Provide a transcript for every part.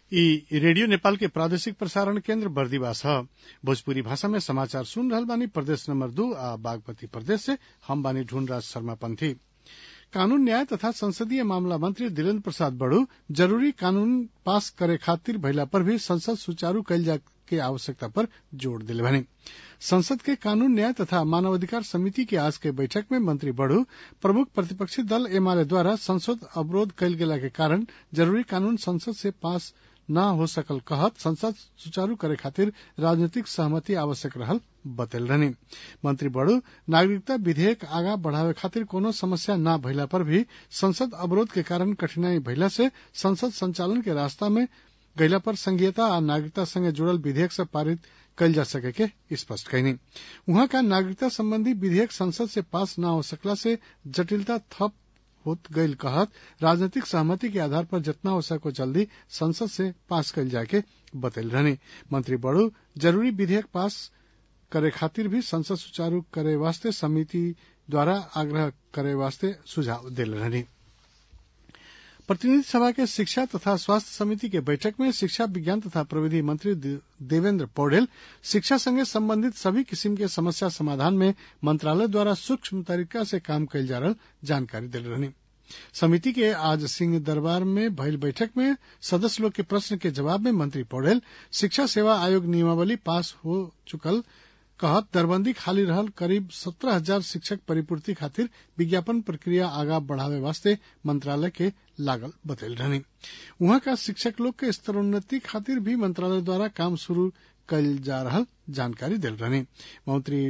इ रेडियो नेपाल के प्रादेशिक प्रसारण केन्द्र बर्दिवास ह भोजपुरी भाषा में समाचार सुन रहल बानी प्रदेश नंबर दू आ बागमती प्रदेश से हम बानी ढूंढराज शर्मा पंथी कानून न्याय तथा संसदीय मामला मंत्री दिलेन्द्र प्रसाद बड़ू जरूरी कानून पास करे खातिर भइला पर भी संसद सुचारू कईल जाए के आवश्यकता पर जोड़ दिले बानी संसद के कानून न्याय तथा मानवाधिकार समिति की आज के बैठक में मंत्री बड़ू प्रमुख प्रतिपक्षी दल एमाले द्वारा संसद अवरोध कईल गेला के कारण जरूरी कानून संसद से पास न हो सकल कहत संसद सुचारू करे खातिर राजनीतिक सहमति आवश्यक रहल बतैल रहनी मंत्री बड़ू नागरिकता विधेयक आगा बढ़ावे खातिर कोनो समस्या न भइला पर भी संसद अवरोध के कारण कठिनाई भइला से संसद संचालन के रास्ता में गइला पर संघीयता आ नागरिकता संगे जुड़ल विधेयक सब पारित कईल जा सके के स्पष्ट कैनी उहाँ का नागरिकता संबंधी विधेयक संसद से पास न हो सकला से जटिलता थप होत गईल कहत राजनीतिक सहमति के आधार पर जितना हो सको जल्दी संसद से पास कईल जाए के बतैल रहनी मंत्री बड़ू जरूरी विधेयक पास करे खातिर भी संसद सुचारू करे वास्ते समिति द्वारा आग्रह करे वास्ते सुझाव दिल रहनी प्रतिनिधि सभा के शिक्षा तथा स्वास्थ्य समिति के बैठक में शिक्षा विज्ञान तथा प्रविधि मंत्री देवेन्द्र पौडेल शिक्षा संगे संबंधित सभी किसिम के समस्या समाधान में मंत्रालय द्वारा सूक्ष्म तरीका से काम कईल जा रहल जानकारी दिल रहनी समिति के आज सिंह दरबार में भइल बैठक में सदस्य लोग के प्रश्न के जवाब में मंत्री पौडेल शिक्षा सेवा आयोग नियमावली पास हो चुकल कहत दरबंदी खाली रहल करीब सत्रह हजार शिक्षक परिपूर्ति खातिर विज्ञापन प्रक्रिया आगा बढ़ावे वास्ते मंत्रालय के लागल बतैल रहनी उहाँ का शिक्षक लोग के स्तरोन्नति खातिर भी मंत्रालय द्वारा काम शुरू कल जा रहल जानकारी दिल रहनी मंत्री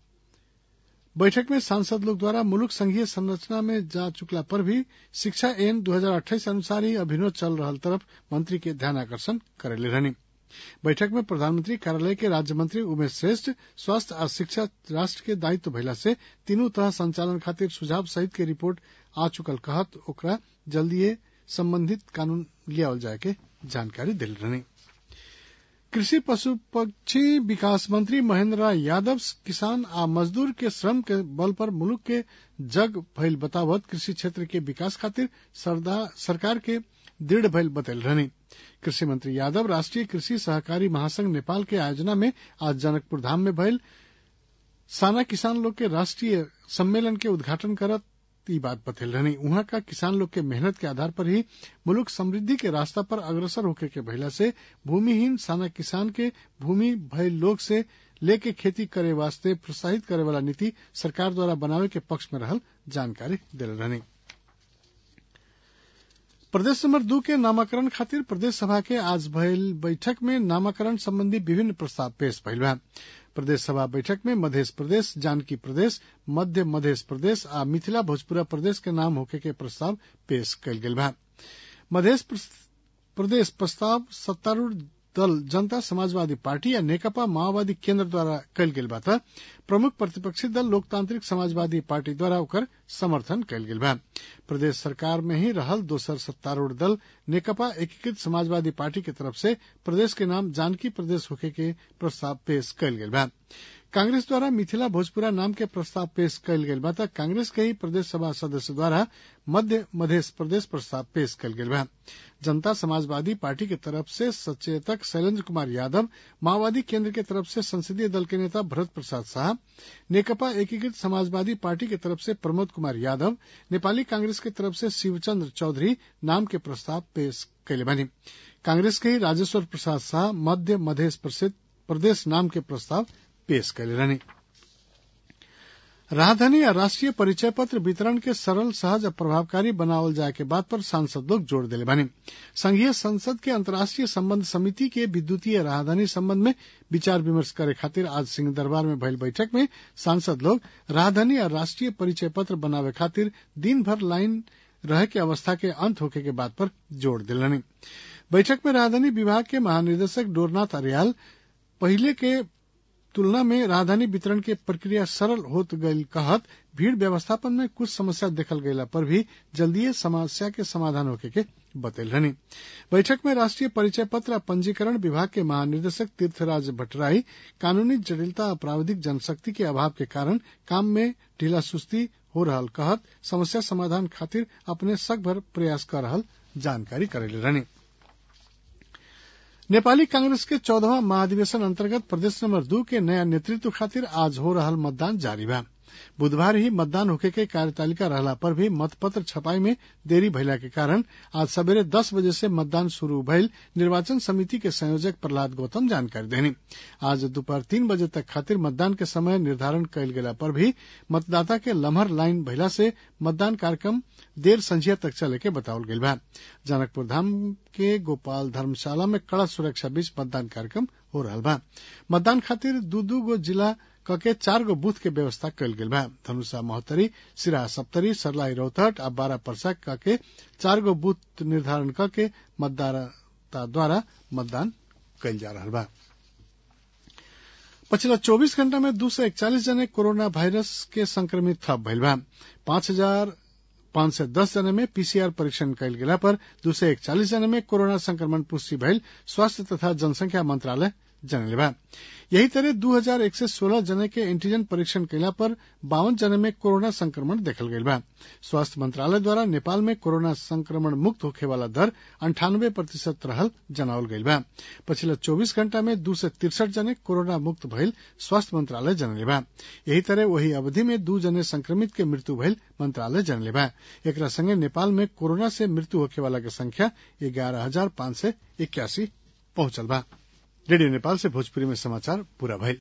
बैठक में सांसद लोग द्वारा मुलुक संघीय संरचना में जा चुकला पर भी शिक्षा एन दो हजार अट्ठाईस अनुसार ही अभिनव चल रहल तरफ मंत्री के ध्यान आकर्षण करेले रहनी बैठक में प्रधानमंत्री कार्यालय के राज्य मंत्री उमेश श्रेष्ठ स्वास्थ्य आ शिक्षा राष्ट्र के दायित्व भइला से तीनों तरह संचालन खातिर सुझाव सहित के रिपोर्ट आ चुकल कहत ओकरा जल्दीए संबंधित कानून लियावल जाए के जानकारी दिल रहनी कृषि पशु पक्षी विकास मंत्री महेंद्र राय यादव किसान आ मजदूर के श्रम के बल पर मुल्क के जग भइल बतावत कृषि क्षेत्र के विकास खातिर सरकार के दृढ़ भइल बतैल रहनी कृषि मंत्री यादव राष्ट्रीय कृषि सहकारी महासंघ नेपाल के आयोजना में आज जनकपुर धाम में भइल साना किसान लोग के राष्ट्रीय सम्मेलन के उद्घाटन करत ई बात बतैल रहनी उहाँ का किसान लोग के मेहनत के आधार पर ही मुल्क समृद्धि के रास्ता पर अग्रसर होके के भइला से भूमिहीन साना किसान के भूमि भइल लोग से लेके खेती करे वास्ते प्रोत्साहित करे वाला नीति सरकार द्वारा बनावे के पक्ष में रहल जानकारी दिल रहनी प्रदेश नंबर दू के नामाकरण खातिर प्रदेश सभा के आज भइल बैठक में नामाकरण संबंधी विभिन्न प्रस्ताव पेश भइल बा प्रदेश सभा बैठक में मध्य प्रदेश जानकी प्रदेश मध्य मध्य प्रदेश आ मिथिला भोजपुरा प्रदेश के नाम होके के प्रस्ताव पेश कयल गेल बा मध्य प्रदेश प्रस्ताव सत्तारूढ़ दल जनता समाजवादी पार्टी या नेकपा माओवादी केन्द्र द्वारा कयल गेल बा त प्रमुख प्रतिपक्षी दल लोकतांत्रिक समाजवादी पार्टी द्वारा ओकर समर्थन कयल गेल बा प्रदेश सरकार में ही रहल दोसर सत्तारूढ़ दल नेकपा एकीकृत समाजवादी पार्टी के तरफ से प्रदेश के नाम जानकी प्रदेश होके के प्रस्ताव पेश कयल गेल बा कांग्रेस द्वारा मिथिला भोजपुरा नाम के प्रस्ताव पेश कयल गेल बा त कांग्रेस के ही प्रदेश सभा सदस्य द्वारा मध्य मध्य प्रदेश प्रस्ताव पेश कयल गेल बा जनता समाजवादी पार्टी के तरफ से सचेतक शैलेंद्र कुमार यादव माओवादी केंद्र के तरफ से संसदीय दल के नेता भरत प्रसाद शाह नेकपा एकीकृत समाजवादी पार्टी के तरफ से प्रमोद कुमार यादव नेपाली कांग्रेस के तरफ से शिवचंद्र चौधरी नाम के प्रस्ताव पेश कैले बानी कांग्रेस के ही राजेश्वर प्रसाद शाह मध्य मध्य प्रदेश नाम के प्रस्ताव पेश कैले रहनी राजधानी या राष्ट्रीय परिचय पत्र वितरण के सरल सहज और प्रभावकारी बनावल जाए के बात पर सांसद लोग जोर दिले बानी संघीय संसद के अंतर्राष्ट्रीय संबंध समिति के विद्युतीय राजधानी संबंध में विचार विमर्श करे खातिर आज सिंह दरबार में भइल बैठक में सांसद लोग राजधानी या राष्ट्रीय परिचय पत्र बनावे खातिर दिन भर लाइन रहे के अवस्था के अंत होके के बात पर जोर दिलनी बैठक में राजधानी विभाग के महानिदेशक डोरनाथ अरियाल पहले के तुलना में राजधानी वितरण के प्रक्रिया सरल होत गई कहत भीड़ व्यवस्थापन में कुछ समस्या देखल गयला पर भी जल्दीय समस्या के समाधान होके के बतैल रहनी बैठक में राष्ट्रीय परिचय पत्र पंजीकरण विभाग के महानिदेशक तीर्थराज भट्टराई कानूनी जटिलता और प्राविधिक जनशक्ति के अभाव के कारण काम में ढीला सुस्ती हो रहल कहत समस्या समाधान खातिर अपने सक भर प्रयास कर रहल जानकारी करेले रहनी नेपाली कांग्रेस के चौदहवा महाधिवेशन अंतर्गत प्रदेश नंबर दू के नया नेतृत्व खातिर आज हो रहल मतदान जारी बा बुधवार ही मतदान होखे के कार्यतालिका रहला पर भी मतपत्र छपाई में देरी भइला के कारण आज सवेरे दस बजे से मतदान शुरू भइल निर्वाचन समिति के संयोजक प्रहलाद गौतम जानकारी देनी आज दोपहर तीन बजे तक खातिर मतदान के समय निर्धारण कयल गेला पर भी मतदाता के लम्हर लाइन भइला से मतदान कार्यक्रम देर संझिया तक चले के बतावल गईल बा जनकपुर धाम के गोपाल धर्मशाला में कड़ा सुरक्षा बीच मतदान कार्यक्रम हो रहा बा मतदान खातिर दू दू गो जिला कके चार गो बूथ के व्यवस्था कयल गेल बा धनुषा महोत्तरी सिरा सप्तरी सरलाई रौतहट आ बारह परसा कके चार गो बूथ निर्धारण करके मतदाता द्वारा मतदान कयल जा रहा बा पछिला 24 घंटा में दू सौ इकचालीस जने कोरोना वायरस के संक्रमित थप भइल बा पांच हजार पांच सय दस जना में पीसीआर परीक्षण कयल गेला पर दू सय एकचालिस जना में कोरोना संक्रमण पुष्टि भइल स्वास्थ्य तथा जनसंख्या मंत्रालय जनले बा यही तरह दू हजार एक सय सोलह जने के एंटीजन परीक्षण कैला पर बावन जने में कोरोना संक्रमण देखल गईल बा स्वास्थ्य मंत्रालय द्वारा नेपाल में कोरोना संक्रमण मुक्त होखे वाला दर अंठानबे प्रतिशत रहल जनावल गईल बा पछिला चौबीस घंटा में दू सय तिरसठ जने कोरोना मुक्त भइल स्वास्थ्य मंत्रालय जनले बा यही तरह वही अवधि में दू जने संक्रमित के मृत्यु भइल मंत्रालय जनले बा एकरा संगे नेपाल में कोरोना से मृत्यु होखे वाला के संख्या ग्यारह हजार पांच सय इक्यासी पहुंचल बा रेडियो नेपाल से भोजपुरी में समाचार पूरा भइल